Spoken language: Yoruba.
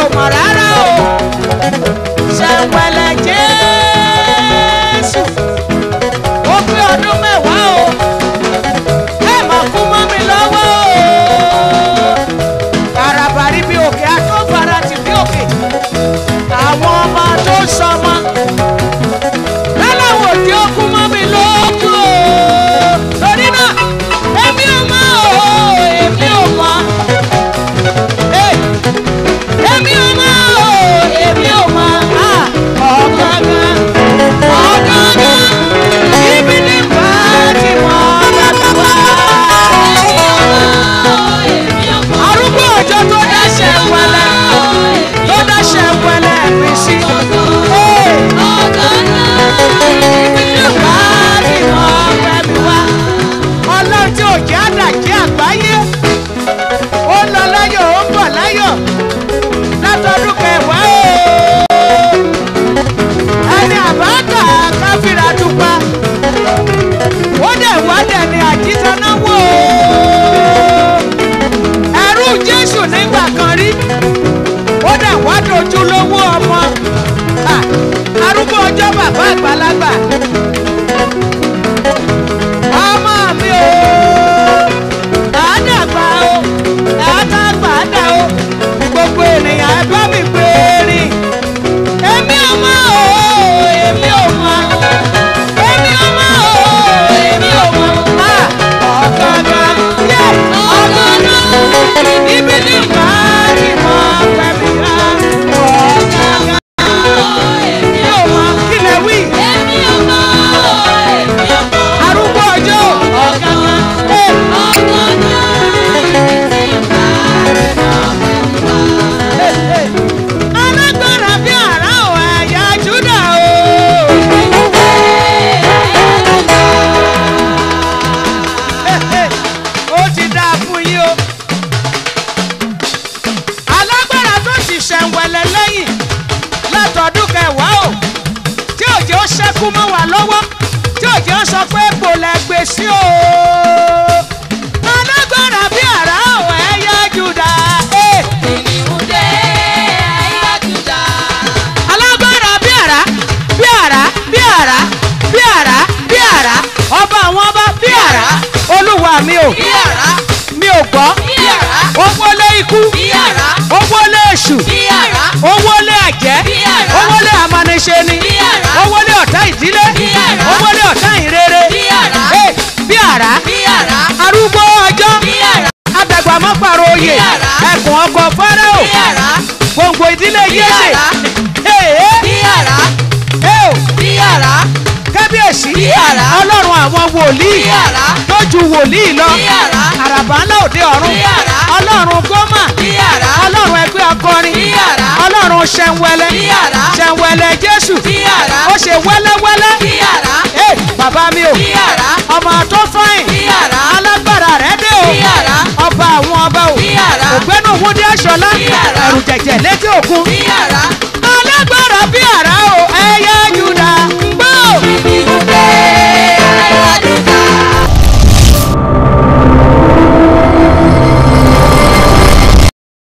mọ̀ rárá o ṣẹ̀wẹ̀lẹ̀ jésù ó pé ọdún mẹ́wàá o ẹ mà kú mọ́ mi lọ́wọ́ o àràbàrí bí òkè àtọ́gbàrà ti bí òkè àwọn ọmọ tó ń sọmọ lọ́lọ́wọ́ tí ó kú mọ́ mi lójú o torí náà èmi ò mọ̀ o èmi ò mọ̀ Hey! èmi ò mọ̀ o èmi ò mọ̀ ah ọ̀gángan ọ̀gángan ibi ní bàtí mọ̀ bàbá wa. arúgbó òjò tó dáṣẹ́ wẹlẹ́ tó dáṣẹ́ wẹlẹ́ mi sí. Hey! ibi ní bàtí mọ̀ bàbá wa. ọlọ́run tí ò jẹ́ àdàkí àgbáyé ó lọ láyọ̀ ó bọ̀ láyọ̀ látọdún kẹwàá o ẹni àbáta káfíra dúpa ó dẹ̀ wá dẹ̀ ní àjítanáwó ẹrú jésù nígbà kan rí ó dẹ̀ wá dojú lówó ọmọ Ha! arúgbó ọjọ́ bàbá àgbàlagbà ọmọ mi o àádàgbà o àádàgbà àdà o gbogbo ènìyàn ẹ bá mi pè é rìn èmi ò mọ̀ o èmi ò mọ̀ èmi ò mọ̀ o èmi ò mọ̀ a ọ̀gángan yẹ ọ̀gángan ibi ní ìbáàdì mọ̀ fẹ́mi rà ọ̀gángan èmi ò mọ̀ kí lè wí arúgbó ọjọ́ ọ̀gángan ẹ̀ alágbára bí àrá ò ẹ̀yà júdà o. ó ti dáa fún yín o. alágbára tó sì ṣẹ̀ǹwẹ̀lẹ̀ lẹ́yìn látọ̀dún kẹwàá o tí òjò ṣẹ́kù mọ́ wa lọ́wọ́ tí òjò sọ pé kò lẹ́gbẹ̀ẹ́ sí o. alágbára bí àrá ò ẹ̀yà júdà. Eh. alágbára bí àrá bí àrá bí àrá bí àrá bí àrá ọba àwọn ọba bí àrá olúwa mi ò mi ò gbọ́ owó lé ikú owó lé èṣù owó lé àjẹ́ Bí àrá. owó lé amaniṣeni Bí àrá. owó lé ọ̀tá ìdílé Bí àrá. owó lé ọ̀tá ìrere Bí àrá. Eh, bí àrá arúgbó ọjọ́ abẹ̀gbàmọ́pàrọ̀ oyè Bí àrá. ẹkùn ọkọ̀ fáráò gbòǹgbò ìdílé Bí yéṣe àrá. ee ee kábíyèsí Bí àrá. ọlọ́run àwọn wòlíì Bí àrá. tó ju wòlíì lọ Bí àrá. àràbà ńlá òde ọ̀run Bí àrá. ọlọ́run gómà ọlọ́run ẹgbẹ́ akọrin Bí àrá. ọlọ́run ṣẹ̀ǹwẹ̀lẹ̀ Bí àrá. ṣẹ̀ǹwẹ̀lẹ̀ jésù Bí àrá. ó ṣe wẹ́lẹ́wẹ́lẹ́ ee bàbá mi o ọmọ tó fáyìn Bí àrá. alágbára rẹ̀ dé o Bí àrá. ọba àwọn ọba o Bí àrá. ògbénu wúdí aṣọlá Bí àrá. ẹrù jẹ̀jẹ̀ létí òkun alágbára bí àrá o